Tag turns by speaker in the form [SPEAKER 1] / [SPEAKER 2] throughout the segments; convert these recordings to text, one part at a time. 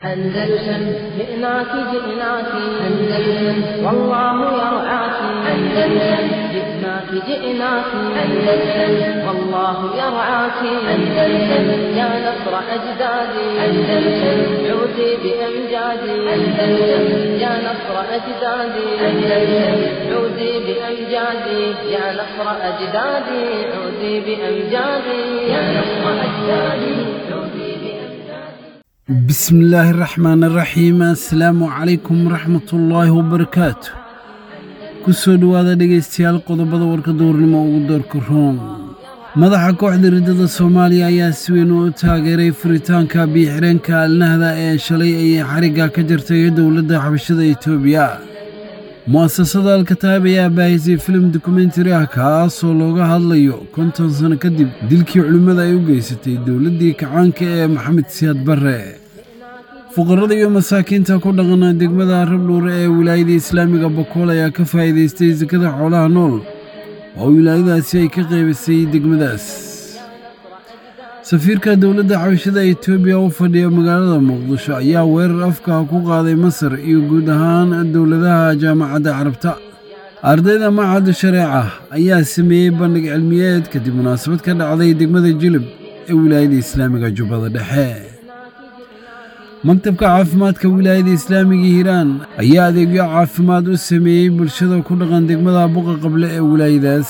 [SPEAKER 1] أندلسن جئناك جئناك أندلسن والله يرعاك أندلسن جئناك جئناك أندلسن والله يرعاك أندلسن يا نصر أجدادي أندلسن عودي بأمجادي أندلسن يا نصر أجدادي أندلسن عودي بأمجادي يا نصر أجدادي عودي بأمجادي يا نصر أجدادي عودي بأمجادي
[SPEAKER 2] بسم الله الرحمن الرحيم assalaamu calaykum waraxmatullaahi wabarakaatu ku soo dhowaada dhegaystayaal qodobada warka duurnimo ugu doorka room madaxa kooxda riddada soomaaliya ayaa si weyn u taageeray furitaanka biyo-xireenka alnahda ee shalay ayay xarigga ka jartay dowladda xabashada etoobiya mu'asasada alkataab ayaa baahisay filim dokumentari ah kaasoo looga hadlayo konton sano kadib dilkii culimmada ay u geysatay dowladdii kacaanka ee maxamed siyaad barre fuqarada iyo masaakiinta ku dhaqana degmada rabdhuure ee wilaayada islaamiga bakool ayaa ka faa'iidaystay sakada xoolaha nool oo wilaayadaasi ay ka qaybisay degmadaas safiirka dowladda xabashada etoobiya u fadhiya magaalada muqdisho ayaa weerar afka ku qaaday masar iyo guud ahaan dowladaha jaamacadda carabta ardayda macadda shareeca ayaa sameeyey bandhig cilmiyeed kadib munaasabad ka dhacday degmada jilib ee wilaayada islaamiga jubbada dhexe maktabka caafimaadka wilaayada islaamiga hiiraan ayaa adeegyo caafimaad u sameeyey bulshada ku dhaqan degmada buqa qable ee wilaayadaas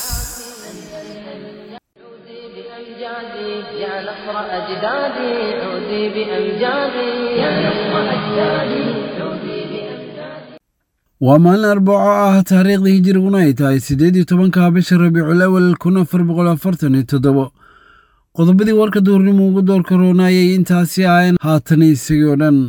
[SPEAKER 1] عودي بأمجادي يا نصر أجدادي عودي بأمجادي يا نصر أجدادي عودي بأمجادي
[SPEAKER 2] waa maalin arbaco ah taariikhda hijiriguna ay tahay siddeed iyo tobanka bisha rabiicul awal kun afar boqol afartan iyo toddobo qodobadii warka duurnimo ugu doorka roonaayay intaasi ahayn haatan isagii oo dhan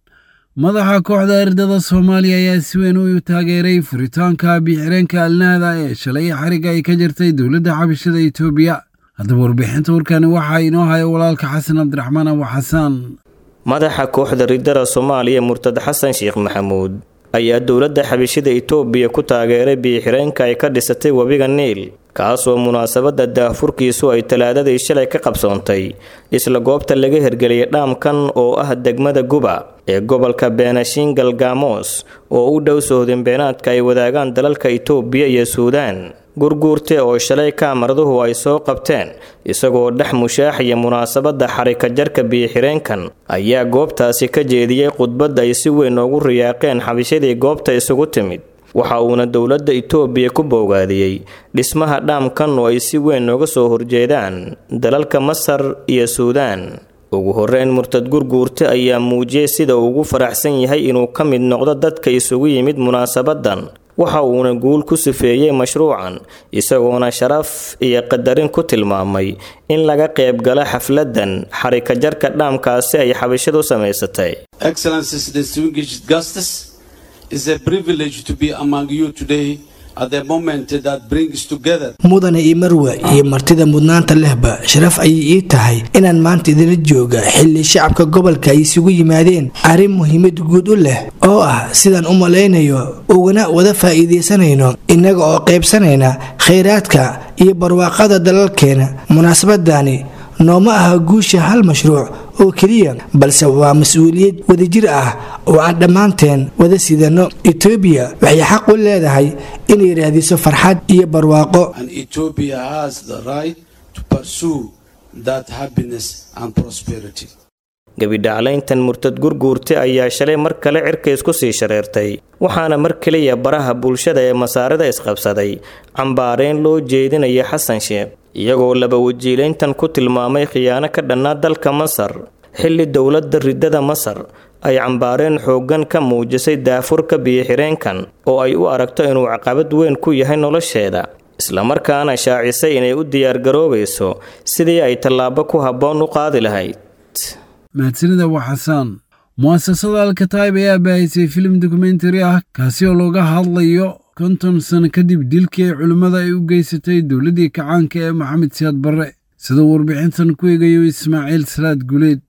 [SPEAKER 2] madaxa kooxda ardada soomaaliya ayaa si weyn u taageeray furitaanka biyo-xireenka alnahda ee shalay xarigga ay ka jirtay dowladda xabashada etoobiya haddaba warbixinta warkani waxaa inoo haya walaalka xasan cabdiraxmaan abu xasaan
[SPEAKER 3] madaxa kooxda riddada soomaaliya murtad xasan sheekh maxamuud ayaa dowladda xabashida itoobiya ku taageeray biyo-xireenka ay ka dhisatay webiga niil kaasoo munaasabadda daahfurkiisu ay talaadadii shalay ka qabsoontay isla goobta laga hirgeliyay dhaamkan oo ah degmada guba ee gobolka beenashiin galgamoos oo u dhow sohdinbeenaadka ay wadaagaan dalalka itoobiya iyo suudaan gurguurte oo shalay kaamaraduhu ay soo qabteen isagoo dhex mushaaxaya munaasabadda xarika jarka biyo-xireenkan ayaa goobtaasi ka jeediyey khudbad ay si weyn ugu riyaaqeen xabishadii goobta isugu timid waxa uuna dowladda itoobiya ku boogaadiyey dhismaha dhaamkan oo ay si weyn uga soo horjeedaan dalalka masar iyo suudaan ugu horreyn murtad gurguurte ayaa muujiyey sida uu ugu faraxsan yahay inuu ka mid noqdo dadka isugu yimid munaasabadan waxa uuna guul ku sifeeyey mashruucan isagoona sharaf iyo qadarin ku tilmaamay in laga qayb galo xafladan xarika jarka dhaamkaasi ay xabashadu samaysatay
[SPEAKER 4] Excellencies, distinguished guests, it's a privilege to be among you today at the moment that brings together
[SPEAKER 5] mudane iyo marwe iyo martida mudnaanta lehba sharaf ayay ii tahay inaan maanta idinla jooga xilli shacabka gobolka ay isugu yimaadeen arrin muhiimad guud u leh oo ah sidaan u malaynayo ugana wada faa'iidaysanayno innaga oo qaybsanayna khayraadka iyo barwaaqada dalalkeena munaasabadani nooma aha guusha hal mashruuc oo keliya balse waa mas-uuliyad wadajir ah oo aan dhammaanteen wada sidano etoobiya waxay xaq u leedahay inay raadiso farxad iyo barwaaqo
[SPEAKER 4] and Ethiopia has the right to pursue that happiness and prosperity.
[SPEAKER 3] gebidhaclayntan murtad gurguurte ayaa shalay mar kale cirka isku sii shareertay waxaana mar keliya baraha bulshada ee masaarida isqabsaday cambaareyn loo jeedinaya xasan sheekh iyagoo laba wajiilayntan ku tilmaamay khiyaano ka dhannaa dalka masar xilli dowladda riddada masar ay cambaareen xooggan ka muujisay daafurka biyo-xireenkan oo ay u aragto inuu caqabad weyn ku yahay nolosheeda islamarkaana shaacisay inay u diyaargaroobayso sidii ay tallaabo ku habboon u qaadi lahayd
[SPEAKER 2] mahadsanida waa xasaan mu'asasada alkataib ayaa baahisay filim dokumentari ah kaasi oo looga hadlayo konton sano kadib dilkii ay culimmada ay u geysatay dowladdii kacaanka ee maxamed siyaad barre sida warbixintan ku eegayo ismaaciil salaad guleed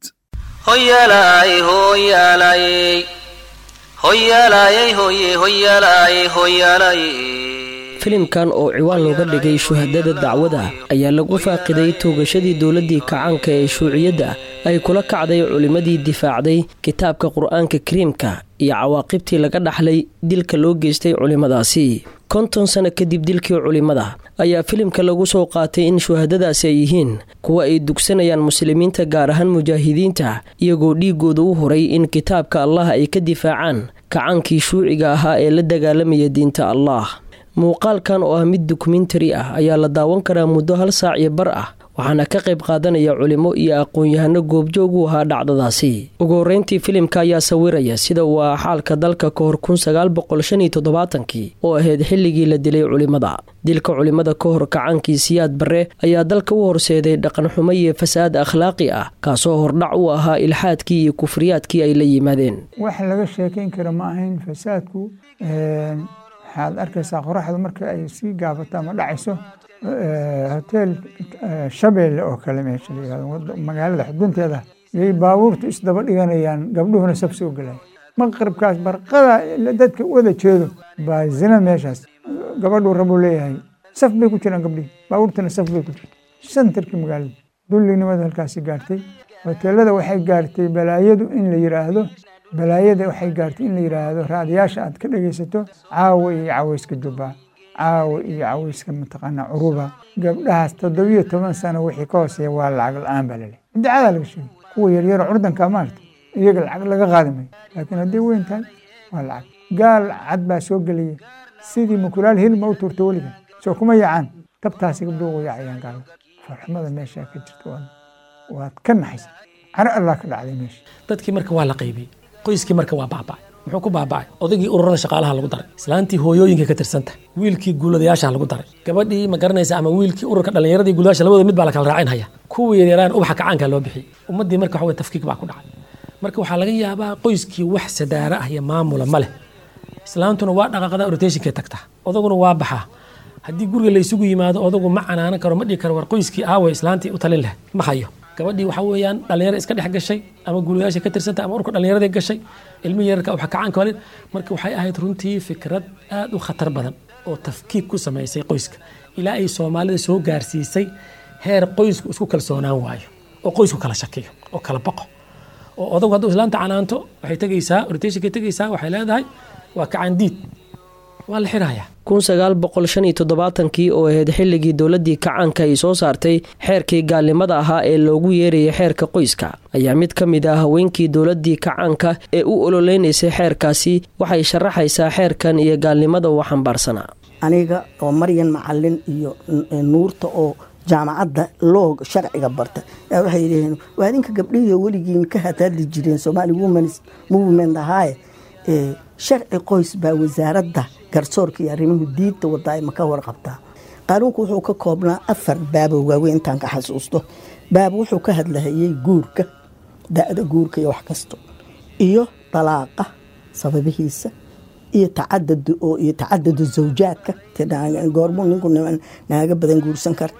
[SPEAKER 6] hoyalay hoyalay hoyalay hoye hoyalay hoyalay
[SPEAKER 7] filimkan oo ciwaan looga dhigay shuhadada dacwada ayaa lagu faaqiday toogashadii dowladdii kacaanka ee shuuciyadda ay kula kacday culimmadii difaacday kitaabka qur-aanka kariimka iyo cawaaqibtii laga dhaxlay dilka loo geystay culimmadaasi konton sano kadib dilkii culimmada ayaa filimka lagu soo qaatay in shuhadadaasi ay yihiin kuwa ay dugsanayaan muslimiinta gaar ahaan mujaahidiinta iyagoo dhiigooda u horay in kitaabka allah ay ka difaacaan kacaankii shuuciga ahaa ee la dagaalamaya diinta allah muuqaalkan oo ah mid dokumentari ah ayaa la daawan karaa muddo hal saac iyo bar ah waxaana ka qayb qaadanaya culimo iyo aqoon-yahano goobjoog u ahaa dhacdadaasi ugu horreyntii filimka ayaa sawiraya sida uu ah xaalka dalka ka hor kun sagaal boqol shan iyo toddobaatankii oo ahayd xilligii la dilay culimmada dilka culimmada ka hor kacaankii siyaad barre ayaa dalka u horseeday dhaqanxumo iyo fasaad akhlaaqi ah kaasoo hordhac u ahaa ilxaadkii iyo kufriyaadkii ay la yimaadeen
[SPEAKER 8] wax laga sheekayn kara ma ahayn fasaadku waxaad arkaysaa qoraxdu marka ay sii gaabato ama dhacayso hotel shabeelle oo kale meesha la yihahdo magaalada xudunteeda yay baabuurtu isdaba dhiganayaan gabdhuhuna sab soo gelaya maqribkaas barqada dadka wada jeedo baa zina meeshaas gabadhuu rabuu leeyahay saf bay ku jiraan gabdhihi baabuurtuna saf bay ku jirta santarkii magaalada dullinimada halkaasi gaartay hoteelada waxay gaartay balaayadu in la yiraahdo balaayada waxay gaartay in la yiraahdo raadiyaasha aad ka dhegaysato caawa iyo caweyska jubbaa caawa iyo caweyska mataqaanaa curuba gabdhahaas toddobiyo toban sano wixii ka hooseeya waa lacag la-aan baa laleh idacadaa laga sheegay kuwa yaryaro curdanka maarta iyaga lacag laga qaadi mayo laakiin hadday weyn tahay waa lacag gaal cad baa soo gelaya sidii mukulaal hilma u tuurta weliga soo kuma yaacaan tabtaasi gabdhuhu u yaacayaan gaalada farxumada meeshaa ka jirta waad ka naxaysa caro allah ka dhacday meesha
[SPEAKER 9] dadkii marka waa la qaybiyey qoyskii marka waa baaba'ay muxuu ku baaba'ay odaygii ururada shaqaalaha lagu daray islaantii hooyooyinka ka tirsanta wiilkii guuladayaasha lagu daray gabadhii ma garanaysa ama wiilkii ururka dhallinyaradii guuladayaasha labada mid baa la kala raacinhaya kuwii yaryaraan ubaxa kacaanka loo bixiyey ummaddii marka waxa tafkiik baa ku dhacay marka waxaa laga yaabaa qoyskii wax sadaara ah iyo maamula ma leh islaantuna waa dhaqaaqada rotationkay tagtaa odaguna waa baxaa haddii guriga la isugu yimaado odagu ma canaanan karo ma dhigi karo war qoyskii aawe islaantii u talin leh ma hayo gabadhii waxaa weeyaan dhallinyaro iska dhex gashay ama guulayaasha ka tirsanta ama urka dhallinyarada gashay ilmi yararka waxa kacaanka walin marka waxay ahayd runtii fikrad aad u khatar badan oo tafkiik ku samaysay qoyska ilaa ay soomaalida soo gaarsiisay heer qoysku isku kalsoonaan waayo oo qoysku kala shakiyo oo kala baqo oo odagu hadduu islaanta canaanto waxay tegaysaa rotationkay tegaysaa waxay leedahay waa kacandiid waa la xirayaa
[SPEAKER 7] kun sagaal boqol shan iyo toddobaatankii oo ahayd xilligii dowladdii kacaanka ay soo saartay xeerkii gaalnimada ahaa ee loogu yeerayay xeerka qoyska ayaa mid ka mid ah haweenkii dowladdii kacaanka ee u ololeynaysay xeerkaasi waxay sharaxaysaa xeerkan iyo gaalnimada uu xambaarsanaa
[SPEAKER 10] aniga oo maryan macalin iyo nuurta oo jaamacadda loog sharciga barta waxay yidhaheen waa idinka gabdhihiio weligiin ka hataadli jireen somaali womens movement ahaaye sharci qoys baa wasaaradda garsoorka iyo arrimuhu diinta wadaa ma ka warqabtaa qaanuunku wuxuu ka koobnaa afar baabo waaweyn intaan ka xasuusto baab wuxuu ka hadlahayay guurka da-da guurka iyo wax kasto iyo dalaaqa sababihiisa iyo tacadud oo iyo tacadadu zawjaadka goormuu ninku naaga badan guursan kara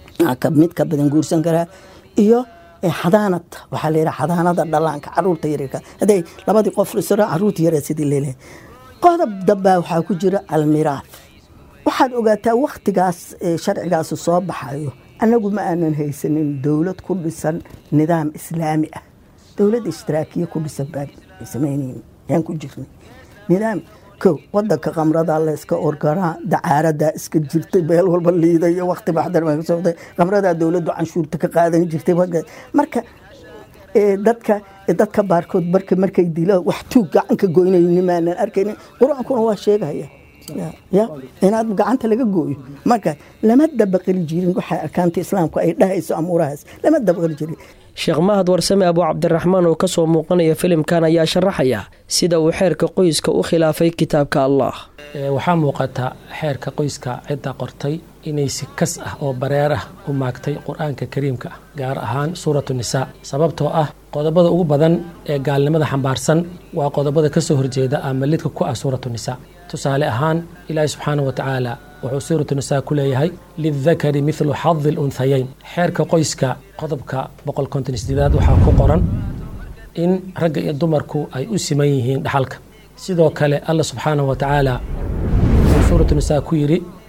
[SPEAKER 10] mid ka badan guursan karaa iyo xadaanad waxaa layidhaha xadaanada dhalaanka caruurta yaryarka hadday labadii qof isra caruurta yaryar sidii leelehay qodob dambaa waxaa ku jira almiraad waxaad ogaataa wakhtigaas sharcigaasi soo baxayo annagu ma aanan haysanin dowlad ku dhisan nidaam islaami ah dowlad ishtiraakiya ku dhisan baan samaynayn yaan ku jirnay nidaam kow wadanka kamrada layska orgaraa dacaaradaa iska jirtay meel walba liidayo wakti baxdar baa ka socday kamradaa dowladdu canshuurta ka qaadan jirtay marka dadka dadka baarkood marka markay dilo wax tuug gacanka goynayni maanan arkaynin qur-aankuna waa sheegaya ya inaad gacanta laga gooyo marka lama dabaqali jirin waxa arkaanta islaamku ay dhahayso amuurahaas lama dabaqali jirin
[SPEAKER 7] sheekh mahad warsame abu cabdiraxmaan oo kasoo muuqanaya filimkan ayaa sharaxaya sida uu xeerka qoyska u khilaafay kitaabka allah
[SPEAKER 9] waxaa muuqata xeerka qoyska cidda qortay inay si kas ah oo bareer ah u maagtay qur-aanka kariimka ah gaar ahaan suuratu nisaa sababtoo ah qodobada ugu badan ee gaalnimada xambaarsan waa qodobada kasoo horjeeda ama lidka ku ah suuratu nisaa tusaale ahaan ilaahi subxaana wa tacaala wuxuu suuratu nisaa ku leeyahay lidakari midlu xadi lunhayayn xeerka qoyska qodobka boqol konton sideedaad waxaa ku qoran in ragga iyo dumarku ay u siman yihiin dhaxalka sidoo kale alla subxaanahu wa tacaala wuxuu suuratu nisaa ku yidhi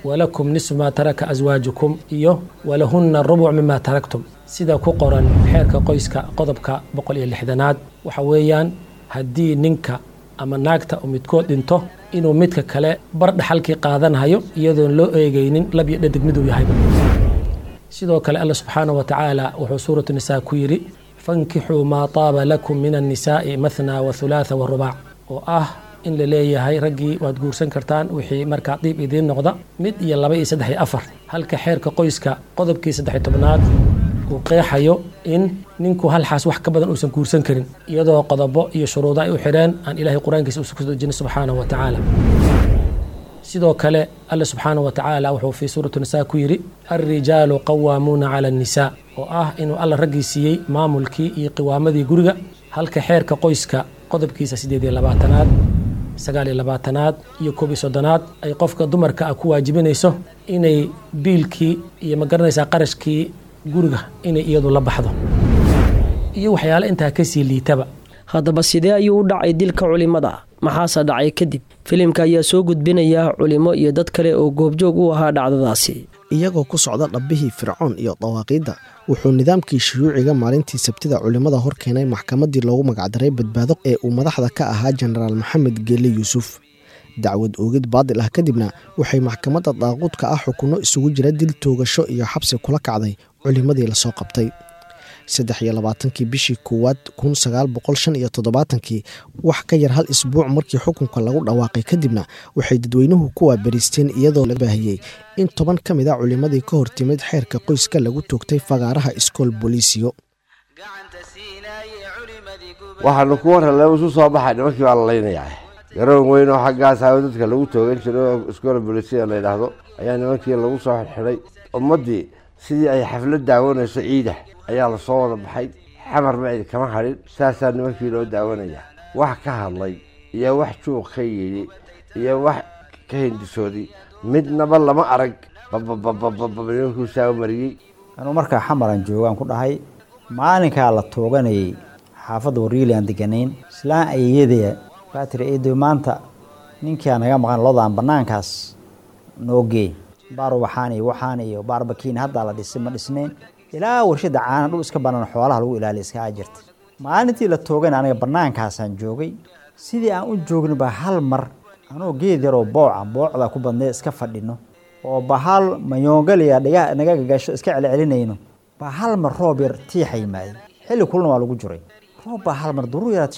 [SPEAKER 9] walakum nisfu maa taraka aswaajukum iyo walahunna rubuc mima taraktum sida ku qoran xeerka qoyska qodobka boqol iyo lixdanaad waxa weeyaan haddii ninka ama naagta uu midkood dhinto inuu midka kale bar dhaxalkii qaadanayo iyadoon loo eegaynin lab iyo dhadig miduu yahay sidoo kale alla subxaanahu wa tacaala wuxuu suuratu nisaa ku yidhi fankixuu maa taaba lakum min annisaa'i mathna wa hulaatha wa rubaac oo ah in la leeyahay raggii waad guursan kartaan wixii markaa diib idiin noqda mid iyo laba iyo saddex iyo afar halka xeerka qoyska qodobkii saddex iyo tobnaad uu qeexayo in ninku hal xaas wax ka badan uusan guursan karin iyadoo qodobo iyo shuruudo ay u xidheen aan ilaahay qur-aankiisa uusan ku dejinin subxaanahu wa tacaala sidoo kale alle subxaanahu wa tacaala wuxuu fii suurati nisaa ku yidhi alrijaalu qawaamuuna cala annisaa oo ah inuu alla raggii siiyey maamulkii iyo qiwaamadii guriga halka xeerka qoyska qodobkiisa siddeed iyo labaatanaad sagaal iyo labaatanaad iyo koob iyo soddonaad ay qofka dumarka ah ku waajibinayso inay biilkii iyo magaranaysaa qarashkii guriga inay iyadu la baxdo iyo waxyaale intaa kasii liitaba
[SPEAKER 7] haddaba sidee ayuu u dhacay dilka culimmada maxaase dhacay kadib filimka ayaa soo gudbinaya culimo iyo dad kale oo goobjoog u ahaa dhacdadaasi
[SPEAKER 11] iyagoo ku socda dhabbihii fircoon iyo dawaaqiidda wuxuu nidaamkii shuyuuciga maalintii sabtida culimmada hor keenay maxkamaddii loogu magacdaray badbaado ee uu madaxda ka ahaa jenaraal maxamed geelle yuusuf dacwad oogid baadil ah kadibna waxay maxkamadda daaquudka ah xukunno isugu jira dil toogasho iyo xabsi kula kacday culimmadii lasoo qabtay saddex iyo labaatankii bishii koowaad kun sagaal boqol shan iyo toddobaatankii wax ka yar hal isbuuc markii xukunka lagu dhawaaqay kadibna waxay dadweynuhu ku waabariisteen iyadoo la baahiyey in toban ka mid a culimmadii ka hortimid xeerka qoyska lagu toogtay fagaaraha iskool booliisiyo
[SPEAKER 12] waxaanu ku warrale isu soo baxay nimankii baa la laynayaa garoon weyn oo xaggaas hawo dadka lagu toogan jiray oo iskoola bolisiya la yidhaahdo ayaa nimankii lagu soo xidxidhay ummaddii sidii ay xaflad daawanayso ciida ayaa lasoo wada baxay xamar macid kama hadhin saasaa nimankii loo daawanayaa wax ka hadlay iyo wax juuq ka yidhi iyo wax ka hindisooday midnaba lama arag bababababab nimankuu saa u mariyey
[SPEAKER 13] anuu markaa xamaran joogaan ku dhahay maalinkaa la tooganayay xaafadda wariili aan deganayn islaan ayeyadaya baa tiri eedoy maanta ninkaa naga maqan lodaan bannaankaas noo geey baar waxaan iyo waxaan iyo baar bakiin haddaa la dhisay ma dhisnayn ilaa warshada caana dhul iska banaan xoolaha lagu ilaaliya iskaga jirta maalintii la toogana aniga bannaankaasaan joogay sidii aan u joogna baa hal mar anoo geed yaroo booca boocda ku badnee iska fadhino oo bahal mayoongaliya dhiga naga gagasho iska celcelinayno baa hal mar roob yar tiixa yimaadey xilli kulna waa lagu jiray roob baa hal mar daruur yaraad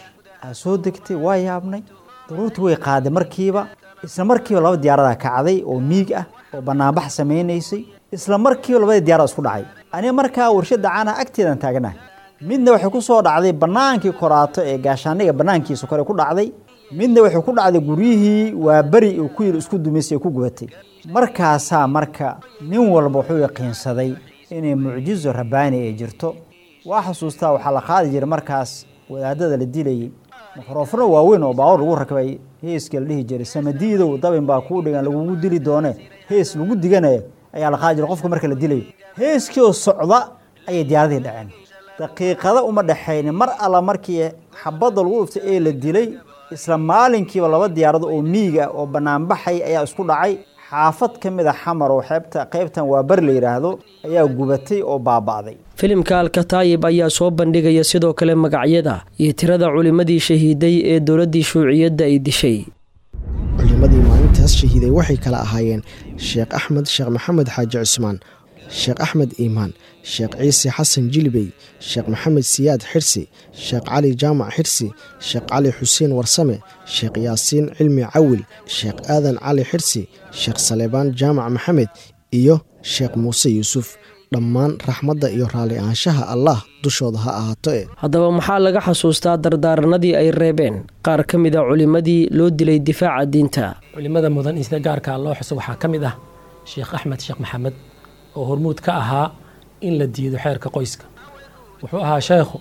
[SPEAKER 13] aa soo degtay waa yaabnay daruurtii way qaaday markiiba isla markiiba laba diyaaradaa kacday oo miig ah oo banaanbax samaynaysay isla markiiba labadii diyaarad isku dhacay aniga markaa warshada caanaha agteedan taagnahay midna waxay ku soo dhacday bannaankii koraato ee gaashaaniga bannaankiisa kore ku dhacday midna waxay ku dhacday guryihii waa beri uu ku yiri isku dumaysay ku gubatay markaasaa marka nin walba wuxuu yaqiinsaday inay mucjizo rabbaani ay jirto waa xusuustaa waxaa la qaadi jiray markaas wadaadada la dilayay mikrofano waaweyn oo baawar lagu rakbay heeska la dhihi jiray samadiidow dabin baa kuu dhigan lagugu dili doone hees lagu diganayo ayaa la qaadi jiray qofka marka la dilayo heeskii oo socda ayay diyaaradii dhaceen daqiiqada uma dhexaynin mar alla markii xabadda lagu dhuftay ee la dilay isla maalinkiiba laba diyaarado oo miiga oo banaanbaxay ayaa isku dhacay xaafad ka mid a xamar oo xeebta qaybtan waa bari la yidhaahdo ayaa gubatay oo baaba'day
[SPEAKER 7] filimka alkataayib ayaa soo bandhigaya sidoo kale magacyada iyo tirada culimmadii shahiiday ee dowladdii shuuciyadda ay dishay
[SPEAKER 11] culimmadii maalintaas shahiiday waxay kala ahaayeen sheekh axmed sheekh maxamed xaaji cusmaan sheekh axmed iimaan sheekh ciise xasan jilibey sheekh maxamed siyaad xirsi sheekh cali jaamac xirsi sheekh cali xuseen warsame sheekh yaasiin cilmi cawil sheekh aadan cali xirsi sheekh saleebaan jaamac maxamed iyo sheekh muuse yuusuf dhammaan raxmadda iyo raalli ahaanshaha allah dushooda ha ahaato e
[SPEAKER 7] haddaba maxaa laga xasuustaa dardaaranadii ay reebeen qaar ka mid a culimmadii loo dilay difaaca diinta
[SPEAKER 9] culimada mudan in sida gaarkaa loo xuso waxaa ka mid ah sheekh axmed sheekh maxamed oo hormuud ka ahaa in la diido xeerka qoyska wuxuu ahaa sheekhu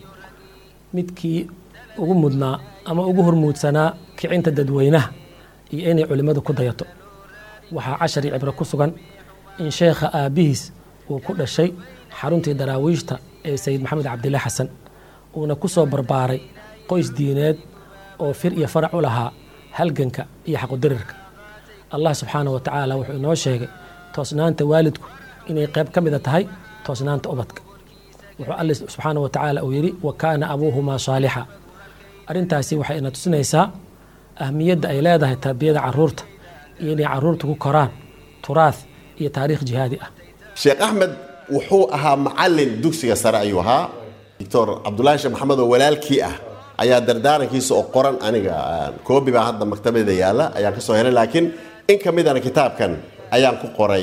[SPEAKER 9] midkii ugu mudnaa ama ugu hormuudsanaa kicinta dadweynaha iyo inay culimmadu ku dayato waxaa cashar iyo cibro ku sugan in sheekha aabbihiis uu ku dhashay xaruntii daraawiishta ee sayid maxamed cabdille xasan uuna ku soo barbaaray qoys diineed oo fir iyo farac u lahaa halganka iyo xaqudirirka allah subxaana wa tacaala wuxuu inoo sheegay toosnaanta waalidku inay qayb ka mida tahay toosnaanta ubadka wuxuu alle subxaana wa tacaala uu yidhi wa kaana abuuhumaa saalixa arrintaasi waxay ina tusinaysaa ahmiyadda ay leedahay tarbiyada caruurta iyo inay caruurta ku koraan turaah iyo taariikh jihaadi ah
[SPEAKER 14] sheekh axmed wuxuu ahaa macalin dugsiga sare ayuu ahaa doctor cabdulaahi sheekh maxamed oo walaalkii ah ayaa dardaarankiisa oo qoran aniga koobi baa hadda maktabada yaalla ayaan kasoo helay laakiin in ka midana kitaabkan ayaan ku qoray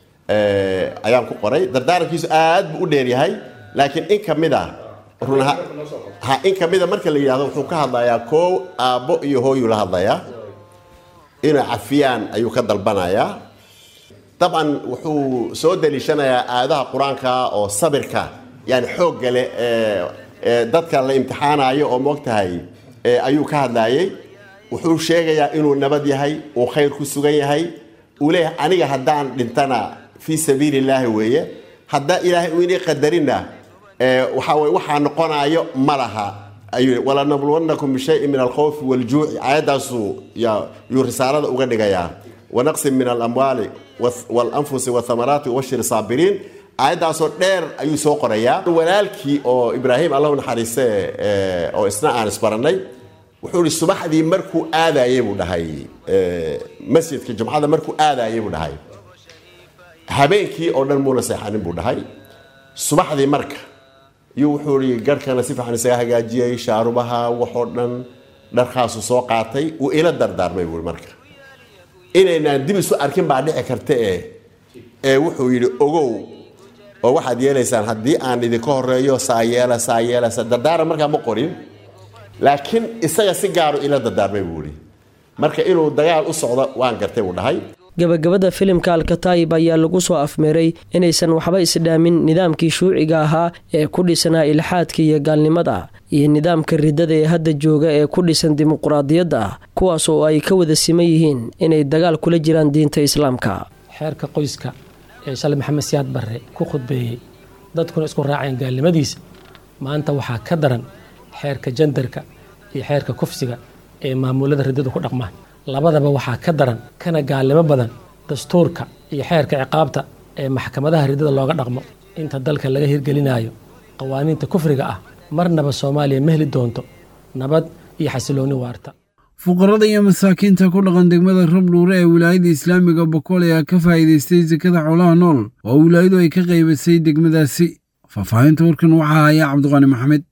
[SPEAKER 14] ayaan ku qoray dardaarankiisu aad buu u dheeryahay laakiin in ka mid a run ha in ka mida marka la yidhahdo wuxuu ka hadlayaa koow aabbo iyo hooyuu la hadlayaa inay cafiyaan ayuu ka dalbanayaa dabcan wuxuu soo daliishanayaa aadaha qur-aanka oo sabirka yani xoogga leh ee dadka la imtixaanayo oo moogtahay ayuu ka hadlayay wuxuu sheegayaa inuu nabad yahay uu khayr ku sugan yahay uu leeyahay aniga haddaan dhintana fii sabiili illaahi weeye haddaa ilaahay uu inay qadarinna waxaa weye waxaa noqonayo ma laha ayuu walanabluwannakum bishayin min alkhawfi waljuuci aayaddaasuu yuu risaalada uga dhigayaa wanaqsin min alamwaali walanfusi wathamaraati wabashir saabiriin aayaddaasoo dheer ayuu soo qorayaa walaalkii oo ibraahim allahu naxariiste oo isna aan isbarannay wuxuu ihi subaxdii markuu aadayey buu dhahay masjidka jumcada markuu aadayey buu dhahay habeenkii oo dhan muuna seexanin buu dhahay subaxdii marka iyuu wuxuu ihi garhkana si fiican isaga hagaajiyey shaarubaha waxoo dhan dharkaasu soo qaatay wuu ila dardaarmay buu marka inaynaan dib isu arkin baa dhici karta ee ee wuxuu yidhi ogow oo waxaad yeelaysaan haddii aan idinka horeeyo saa yeela saa yeela saa dardaaran markaa ma qorin laakiin isaga si gaaru ila dardaarmay buu ihi marka inuu dagaal u socdo waan gartay buu dhahay
[SPEAKER 7] gabagabada filimka alkataayib ayaa lagu soo afmeeray inaysan waxba isdhaamin nidaamkii shuuciga ahaa ee ku dhisanaa ilxaadka iyo gaalnimada iyo nidaamka ridada ee hadda jooga ee ku dhisan dimuquraadiyadda ah kuwaas oo ay ka wada siman yihiin inay dagaal kula jiraan diinta islaamka
[SPEAKER 9] xeerka qoyska ee shalay maxamed siyaad barre ku khudbeeyey dadkuna isku raaceen gaalnimadiisa maanta waxaa ka daran xeerka jandarka iyo xeerka kufsiga ee maamulada riddadu ku dhaqmaan labadaba waxaa ka daran kana gaalnimo badan dastuurka iyo xeerka ciqaabta ee maxkamadaha riddada looga dhaqmo inta dalka laga hirgelinayo qawaaniinta kufriga ah marnaba soomaaliya ma heli doonto nabad iyo xasiloonni waarta
[SPEAKER 2] fuqarada iyo masaakiinta ku dhaqan degmada rabdhuure ee wilaayada islaamiga bokool ayaa ka faa'iidaystay sekada xoolaha nool oo wilaayadu ay ka qaybisay degmadaasi faahfaahinta warkan waxaa haya cabdiqaani maxamed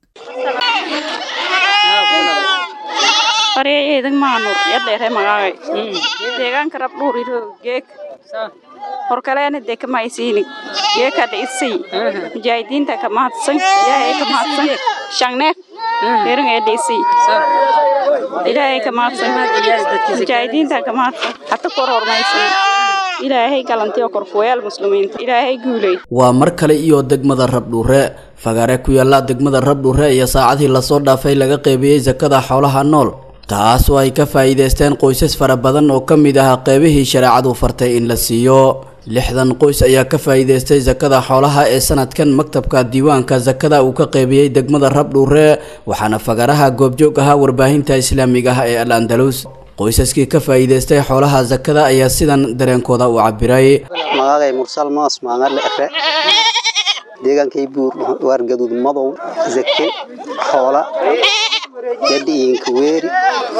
[SPEAKER 15] faryayeedag maanur yadheere magaagay deegaanka rabdhuuriro geek horkaleena dee kamaysiini geekada isay mujaahidiinta ka mahadsan ilaahay ka mahadsan shangneef deeringeeda isay ilaahay ka mahadsan mujaahidiinta ka mahadsan hata kor hormaysan ilaahay galantiyo korkuwayaal muslimiinta ilaahay guuley
[SPEAKER 16] waa mar kale iyo degmada rabdhuure fagaare ku yaalla degmada rabdhuure iyo saacadii lasoo dhaafay laga qeybiyey sakada xoolaha nool taas oo ay ka faa'iidaysteen qoysas fara badan oo ka mid ah qeybihii shareecadu fartay in la siiyo lixdan qoys ayaa ka faa'iidaystay sakada xoolaha ee sanadkan maktabka diiwaanka sakada uu ka qeybiyey degmada rabdhuure waxaana fagaraha goobjoog ahaa warbaahinta islaamiga ah ee al andalus qoysaskii ka faa'iidaystay xoolaha sakada ayaa sidan dareenkooda u cabiray
[SPEAKER 17] magacay mursal moos maangalle efe deegaankay buur waar gaduud madow zake xoola yadhiinka weeri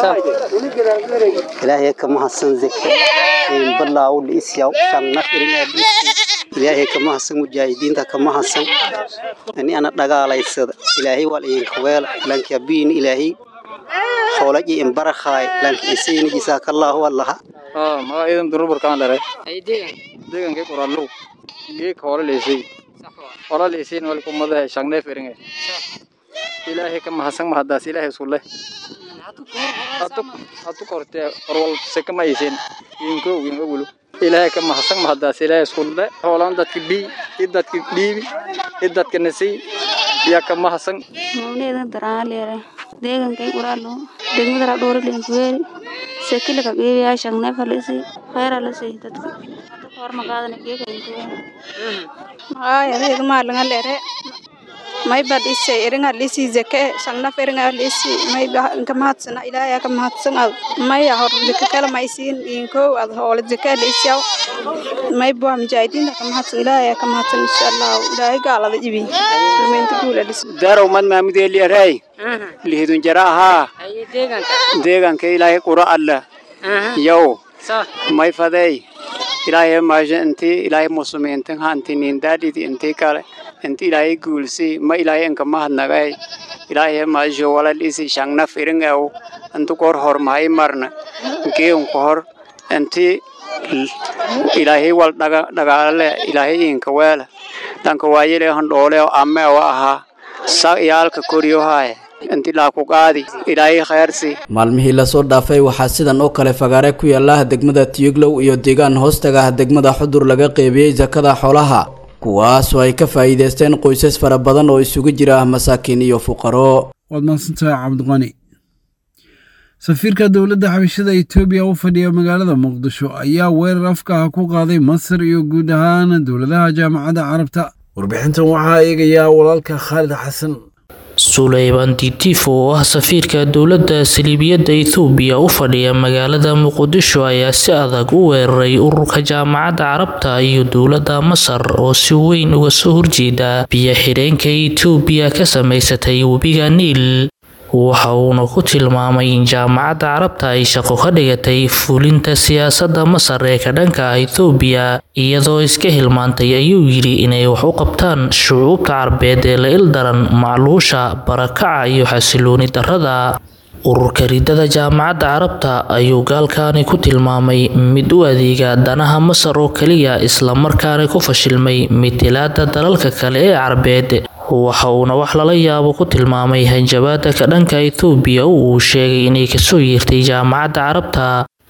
[SPEAKER 17] ilaahay ka mahadsan zake balaaw liisyaw shanna ilaahay ka mahadsan mujaahidiinta ka mahadsan ani ana dhagaalaysada ilaahay wal iinka weela lanka biin ilaahay xoolaji in barakhaay lanka isayni jisaakallaahu allaha
[SPEAKER 18] maga idan durubur kaan dare deegankay qoraallow geek hoola leysay hoola leysay wal kumada shangne feringe ilaahay ka mahadsan mahadaas ilaahay isku leh hatu kortee horwal seka ma aysen yinko yinko wulu ilaahay ka mahadsan mahadaas ilaahay isku leh hoolaan dadka bii i dadka dhiibi i dadka nasay yaa ka mahadsan
[SPEAKER 15] mawneeda daraaleere deegankay quraalo degmada radhoore leenkuweeri sekile ka geebiyaa shangneefa lasi khayra lasi dadka hor magaadana geegaynkuweeri
[SPEAKER 19] magaaya adeega maalinga leere
[SPEAKER 15] mayba dhisi iringa dhisi zake shangnaf iringa dhisi mayba inka mahadsana ilaahay ka mahadsan ad maya hor zake kala maysiin inko ad hoole zake dhisiyaw mayba mujaahidiinta ka mahadsan ilaahay ka mahadsan insha allah ilaahay gaalada ibi kulmeynta guula dhis
[SPEAKER 19] darow mad maamudeeli aray lihidun jara ahaa deegaanka ilaahay qura alla yow may fadey ilaahay maasha intii ilaahay muslimiintan hanti nindaadhidi intii kale inti ilaahay guulsi ma ilaahay inka mahadnagay ilaahay maasha walal isi shangnaf iringaw intu kor hor mahay marna geun ko hor inti ilaahay wal dhaga dhagaale ilaahay inka weela dhanka waayele han dhoole amme wa ahaa sa iyaalka koriyo haye inti laa ku qaadi ilaahay khayrsi
[SPEAKER 16] maalmihii lasoo dhaafay waxaa sidan oo kale fagaare ku yaala degmada tiyuglow iyo deegaan hoostaga ah degmada xudur laga qeybiyey sakada xoolaha kuwaasoo ay ka faa'iidaysteen qoysas fara badan oo isugu jira masaakiin iyo fuqaro
[SPEAKER 2] waad mahadsantahay cabdiqani safiirka dowladda xabashada etoobiya u fadhiya magaalada muqdisho ayaa weerar afka ah ku qaaday masar iyo guud ahaan dowladaha jaamacadda carabta warbixintan waxaa eegayaa walaalka khaalid xasan
[SPEAKER 20] suleyman ditif oo ah safiirka dowladda saliibiyadda ethoobiya u fadhiya magaalada muqdisho ayaa si adag u weeraray ururka jaamacadda carabta iyo dowladda masar oo si weyn uga soo horjeeda biyo xidheenka etoobiya ka samaysatay webiga niil waxa uuna ku tilmaamay in jaamacadda carabta ay shaqo ka dhigatay fulinta siyaasadda masar ee ka dhanka ah ethoobiya iyadoo iska hilmaantay ayuu yidhi inay wax u qabtaan shucuubta carbeed ee la ildaran macluusha barakaca iyo xasilooni darrada ururka ridada jaamacadda carabta ayuu gaalkaani ku tilmaamay mid u adeega danaha masar oo keliya islamarkaana ku fashilmay mitilaada dalalka kale ee carbeed waxa uuna wax lala yaabo ku tilmaamay hanjabaada ka dhanka ethoobiya oo uu sheegay inay kasoo yeertay jaamacadda carabta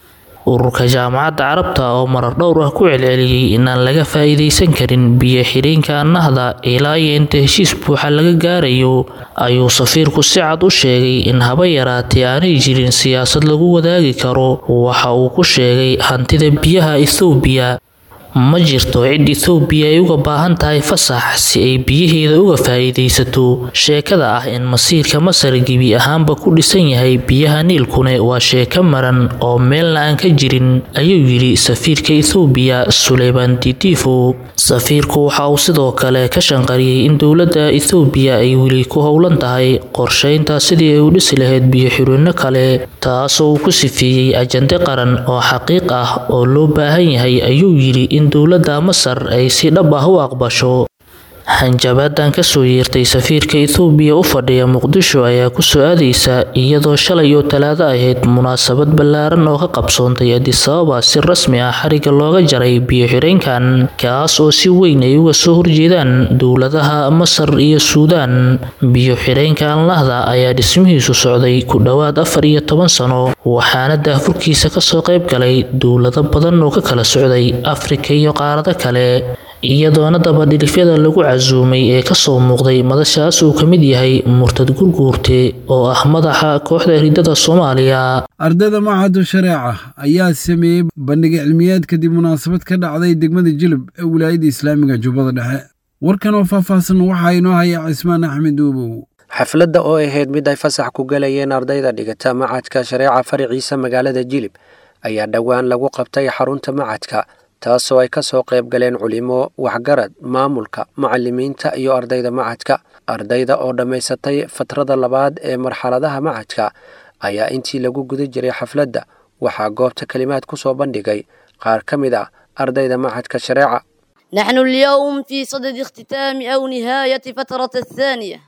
[SPEAKER 20] ururka jaamacadda carabta oo marar dhowr ah ku celceliyey inaan laga faa'iidaysan karin biyo xidheenka nahda ilaa iyo inta heshiis buuxa laga gaarayo ayuu safiirku si cad u sheegay in haba yaraatee aanay jirin siyaasad lagu wadaagi karo waxa uu ku sheegay hantida biyaha ethoobiya ma jirto cid ethoobiya ay uga baahan tahay fasax si ay biyaheeda uga faa'iidaysato sheekada ah in masiirka masar gebi ahaanba ku dhisan yahay biyaha niilkune waa sheeko maran oo meelna aan ka jirin ayuu yidhi safiirka ethoobiya suleyman ditifo safiirku waxa uu sidoo kale ka shanqariyey in dowladda ethoobiya ay weli ku howlan tahay qorsheynta sidii ay u dhisi lahayd biyo xirino kale taasoo uu ku sifeeyey ajande qaran oo xaqiiq ah oo loo baahan yahay ayuu yidhi in dowladda masar ay si dhab ah u aqbasho hanjabaadan kasoo yeertay safiirka ethoobiya u fadhiya muqdisho ayaa kusoo aadaysa iyadoo shalay oo talaado ahayd munaasabad ballaaran oo ka qabsoontay adisababa si rasmi ah xariga looga jaray biyo xireenkan kaas oo si weyn ay uga soo horjeedaan dowladaha masar iyo suudaan biyo xireenka anlahda ayaa dhismihiisu socday ku dhowaad afar iyo toban sano waxaana daafurkiisa kasoo qayb galay dowlado badan oo ka kala socday afrika iyo qaarado kale iyadoona dabadhilifyada lagu casuumay ee kasoo muuqday madashaas uu ka mid yahay murtad gurguurte oo ah madaxa kooxda ridada soomaaliya
[SPEAKER 2] ardayda machadu shareeca ayaa sameeyey bandhig cilmiyeed kadib munaasabad ka dhacday degmada jilib ee wilaayadda islaamiga jubbada dhexe warkan oo faahfaahsan waxaa inoo haya cismaan axmed uubow
[SPEAKER 21] xafladda oo ahayd mid ay fasax ku galayeen ardayda dhigata macadka shareeca faraciisa magaalada jilib ayaa dhowaan lagu qabtay xarunta macadka taasoo ay ka soo qayb galeen culimo waxgarad maamulka macalimiinta iyo ardayda macadka ardayda oo dhammaysatay fatrada labaad ee marxaladaha macadka ayaa intii lagu guda jiray xafladda waxaa goobta kelimaad ku soo bandhigay qaar ka mid ah ardayda macadka shareeca
[SPEAKER 22] نحن اليوم في صدد اختتام أو نهاية فترة الثانية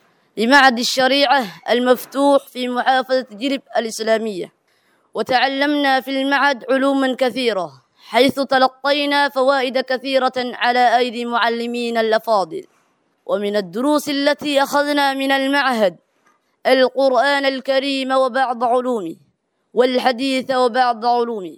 [SPEAKER 22] لمعهد الشريعة المفتوح في محافظة جلب الإسلامية وتعلمنا في المعهد علوما كثيرة حيث تلقينا فوائد كثيرة على أيدي معلمين الأفاضل ومن الدروس التي أخذنا من المعهد القرآن الكريم وبعض علومه والحديث وبعض علومه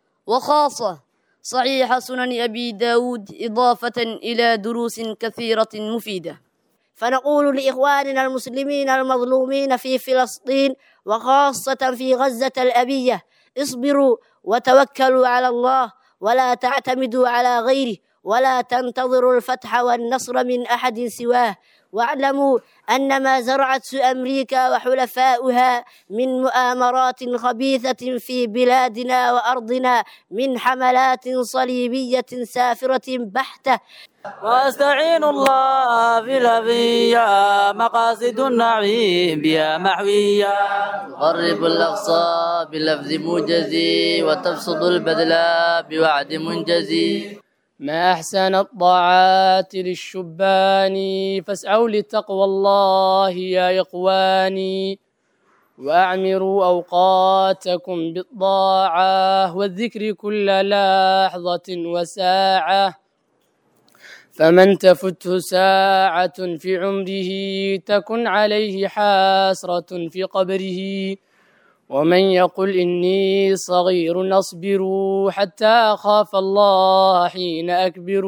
[SPEAKER 22] وخاصة صحيح سنن أبي داود إضافة إلى دروس كثيرة مفيدة
[SPEAKER 23] فنقول لإخواننا المسلمين المظلومين في فلسطين وخاصة في غزة الأبية اصبروا وتوكلوا على الله ولا تعتمدوا على غيره ولا تنتظروا الفتح والنصر من أحد سواه واعلموا أن ما زرعته أمريكا وحلفاؤها من مؤامرات خبيثة في بلادنا وأرضنا من حملات صليبية سافرة بحتة
[SPEAKER 1] واستعين الله في الأبية مقاصد النعيم بها محوية
[SPEAKER 4] تقرب الأقصى بلفظ موجز وتبسط البذل بوعد منجز
[SPEAKER 5] ما أحسن الطاعات للشبان فاسعوا لتقوى الله يا إخواني وأعمروا أوقاتكم بالطاعة والذكر كل لحظة وساعة فمن تفته ساعة في عمره تكن عليه حسرة في قبره ومن يقل إني صغير أصبر حتى أخاف الله حين أكبر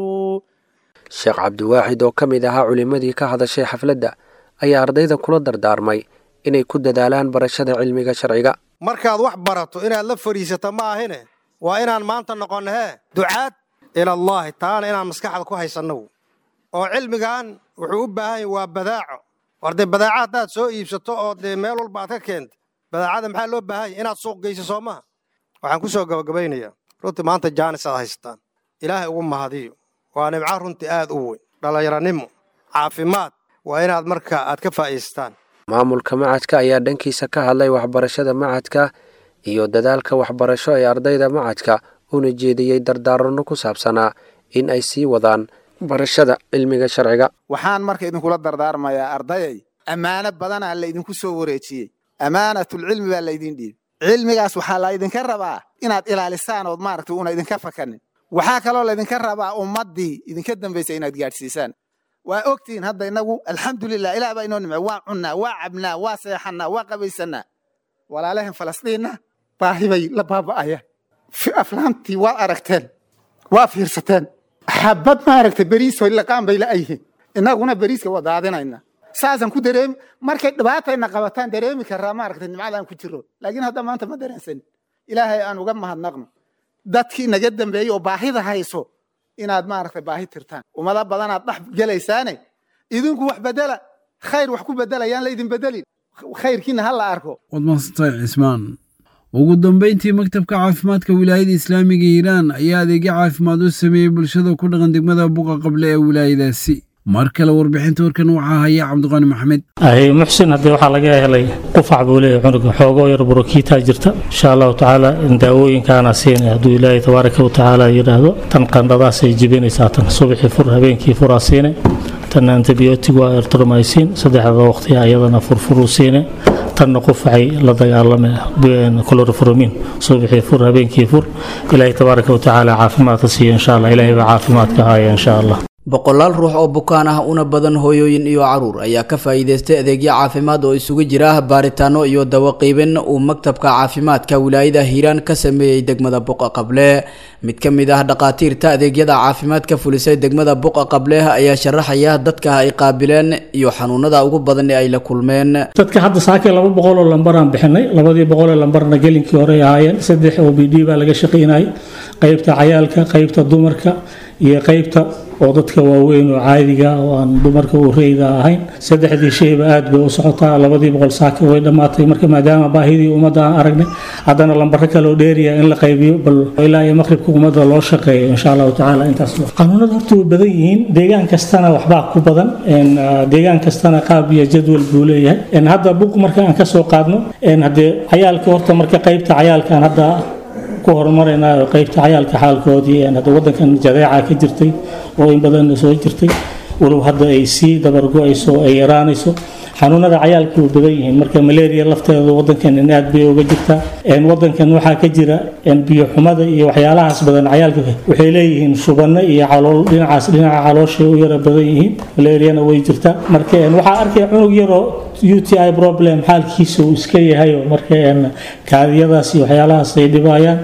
[SPEAKER 21] sheekh cabdiwaaxid oo ka mid ahaa culimmadii ka hadashay xafladda ayaa ardayda kula dardaarmay inay ku dadaalaan barashada cilmiga sharciga
[SPEAKER 24] markaad wax barato inaad la fadhiisato ma ahine waa inaan maanta noqonno hee ducaad ilallaahi taana inaan maskaxda ku haysanno oo cilmigan wuxuu u baahan yahay waa badaaco war dee badaaca haddaad soo iibsato oo dee meel walba aad ka keenta badaacada maxaa loo baahan yahay inaad suuq geyso soo maha waxaan ku soo gabagabaynayaa runtii maanta jaanis aad haysataan ilaahay ugu mahadiyo waa nimco runtii aad u weyn dhallinyaranimo caafimaad waa inaad marka aad ka faa'iidaystaan
[SPEAKER 21] maamulka macadka ayaa dhankiisa ka hadlay waxbarashada macadka iyo dadaalka waxbarasho ee ardayda macadka una jeediyey dardaaranno ku saabsanaa in ay sii wadaan barashada cilmiga sharciga
[SPEAKER 25] waxaan marka idinkula dardaarmayaa ardayay ammaano badanaa laydinku soo wareejiyey ammaanatulcilmi baa laydin dhiibay cilmigaas waxaa laydinka rabaa inaad ilaalisaan ood maaragta una idinka fakanin waxaa kaloo laydinka rabaa ummaddii idinka dambaysa inaad gaadhsiisaan waa ogtihiin hadda inagu alxamdulilah ilaah baa inoo nimce waa cunnaa waa cabnaa waa seexannaa waa qabaysannaa walaalahan falastiinna baahi bay la baaba'ayaan aflaantii waad aragteen waa fiirsateen xabad maaragta beriisoy laqaan bay la'yihiin innaguna beriiska waa daadinayna saasaan ku dareemi markay dhibaatayna qabataan dareemi karaa maaragta nimcadaan ku jiro laakiin hadda maanta ma dareensanin ilaahay aan uga mahadnaqno dadkii naga dambeeyey oo baahida hayso inaad maaragta baahi tirtaan ummado badanaad dhex gelaysaane idinku wax bedela khayr wax ku bedelayaan laydin bedelin khayrkiina ha la arko
[SPEAKER 2] waad mahadsantahay cismaan ugu dambayntii maktabka caafimaadka wilaayada islaamiga iiraan ayaa adeegyo caafimaad u sameeyey bulshada ku dhaqan degmada buqa qable ee wilaayadaasi mar kale warbixinta warkan waxaa haya cabdiqaani maxamed
[SPEAKER 26] ahy muxsin haddii waxaa laga helay qufac buu leeyahay cunuga xoogoo yar burokiitaa jirta insha allahu tacaala daawooyinkaana siinay hadduu ilaahay tabaaraka wa tacaala yidhaahdo tan qandhadaasay jibinaysaa tan subaxii fur habeenkii furaa siinay tan antibiyootig waa ertromycin saddexda waqtiya ayadana furfuruu siinay tanna qufacay la dagaalame clorofromin subaxii fur habeenkii fur ilaahay tabaaraka wa tacaala caafimaadka siiya insha allah ilaahay baa caafimaadka haya insha allah
[SPEAKER 16] boqolaal ruux oo bukaan ah una badan hooyooyin iyo caruur ayaa ka faa'iidaystay adeegyo caafimaad oo isugu jira baaritaano iyo dawo qiibin uu maktabka caafimaadka wilaayada hiiraan ka sameeyey degmada buqa qable mid ka mid ah dhaqaatiirta adeegyada caafimaad ka fulisay degmada buqa qable ayaa sharaxaya dadka ay qaabileen iyo xanuunada ugu badan ee ay la kulmeen
[SPEAKER 26] dadka hadda saakay laba boqol oo lambaraan bixinay labadii boqol ee lambarna gelinkii hore ahaayeen saddex o b d baa laga shaqaynayay qaybta cayaalka qaybta dumarka iyo qaybta oo dadka waaweyn oo caadiga oo aan dumarka u reyda ahayn saddexdii shayba aad bay u socotaa labadii boqol saaka way dhammaatay marka maadaama baahidii ummadda aan aragnay haddana lambaro kale oo dheeriya in la qaybiyo bal ilaa iyo maqribka ummadda loo shaqeeyo insha allahu tacaala intaas qanuunada horta way badan yihiin deegaan kastana waxbaa ku badan deegaan kastana qaab iyo jadwal buu leeyahay hadda buq marka aan kasoo qaadno haddee cayaalka horta marka qaybta cayaalkaan hadda ku horumaraynayo qaybta cayaalka xaalkoodii hadda wadankan jadeeca ka jirtay oo in badan soo jirtay walow hadda ay sii dabargo-ayso ay yaraanayso xanuunada cayaalka way badan yihiin marka malaria lafteeda wadankan in aad bay uga jirtaa wadankan waxaa ka jira biyo xumada iyo waxyaalahaas badan cayaalka waxay leeyihiin shubano iyo calool dhinacaas dhinaca calooshay u yara badan yihiin malariana way jirtaa marka waxaa arkaya cunug yaroo u t i problem xaalkiisa uu iska yahayo marka kaadiyadaas iyo waxyaalahaas ay dhibayaan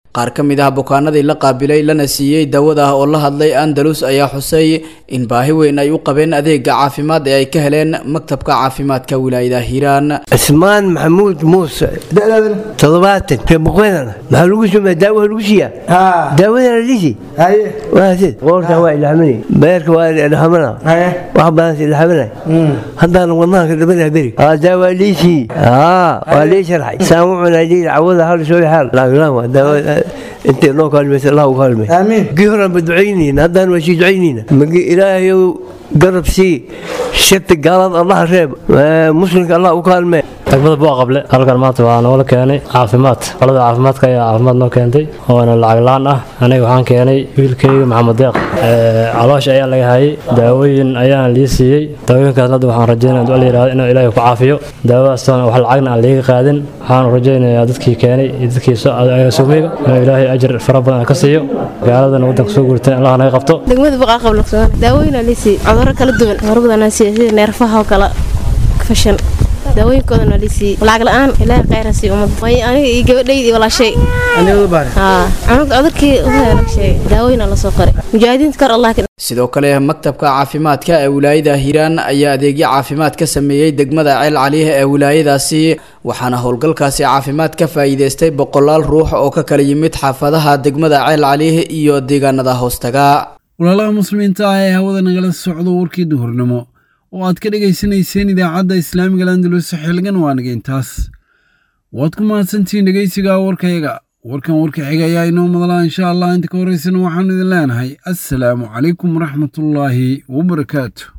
[SPEAKER 16] qaar ka mid ah bukaanadii la qaabilay lana siiyey daawada oo la hadlay andalus ayaa xusay in baahi weyn ay u qabeen adeega caafimaad ee ay ka heleen maktabka caafimaadka wilaayada hiiraan
[SPEAKER 3] cismaan maxamuud muuse toddobaatan reebuqeedana maxaa lagu sameeya daawaha lagu siiyaa daawadana lisi waasid qoorta waa ilaaminay beerka waa ilaaminaa wax badan ilaaminay haddana wadnaha ka dhabanaa beri daawa liisi waa lii sharxay saan u cunaa lii cawada hal soo xaal laakiin waa daawa intay noo kaalmaysa allah u kaalmay aamiin gii horaan ba ducaynayna haddaan waa sii ducaynayna magi ilaahayow garab sii shirta gaalada allah reeb muslimka allah u kaalmee
[SPEAKER 6] degmada bua qable halkan maanta waa noola keenay caafimaad qolada caafimaadka ayaa caafimaad noo keentay oona lacag la-aan ah aniga waxaan keenay wiilkayga maxamed deeq caloosha ayaa laga hayay daawooyin ayaana lii siiyey daawooyinkaas hadda waxaan rajeynaya duca la yihahdo inuu ilaahay ku caafiyo daawadaasna wax lacagna aan liiga qaadin waxaan rajeynayaa dadkii keenay iyo dadkii suumiga inuu ilaahay ajir fara badan ka siiyo gaaladana waddanka soo guurtay allah naga qabto
[SPEAKER 8] degmada buqaa qabla daawooyin lii siiyey cudurro kala duwan cudurro badan siiyey sida neerfaha oo kale fashan daawooyinkoodana lisii lacag la-aan ilaahay khayra sii ummad aniga iyo gabadhaydii walaashay cunug cudurkii sheegay daawooyina lasoo qoray mujaahidiinta kor allah
[SPEAKER 16] sidoo kale maktabka caafimaadka ee wilaayada hiiraan ayaa adeegyo caafimaad ka sameeyey degmada ceel caliih ee wilaayadaasi waxaana howlgalkaasi caafimaad ka faa'iideystay boqolaal ruux oo ka kala yimid xaafadaha degmada ceel caliih iyo deegaanada hoostaga
[SPEAKER 2] walaalaha muslimiinta ah ee hawada nagala socdo warkii duhurnimo oo aad ka dhegaysanayseen idaacadda islaamiga landalus xilgan waa nageyntaas waad ku mahadsantihiin dhegaysiga warkayaga warkan warka xiga ayaa inoo madlaa insha allah inta ka horeysana waxaanu idin leenahay assalaamu calaykum waraxmatullaahi wabarakaatu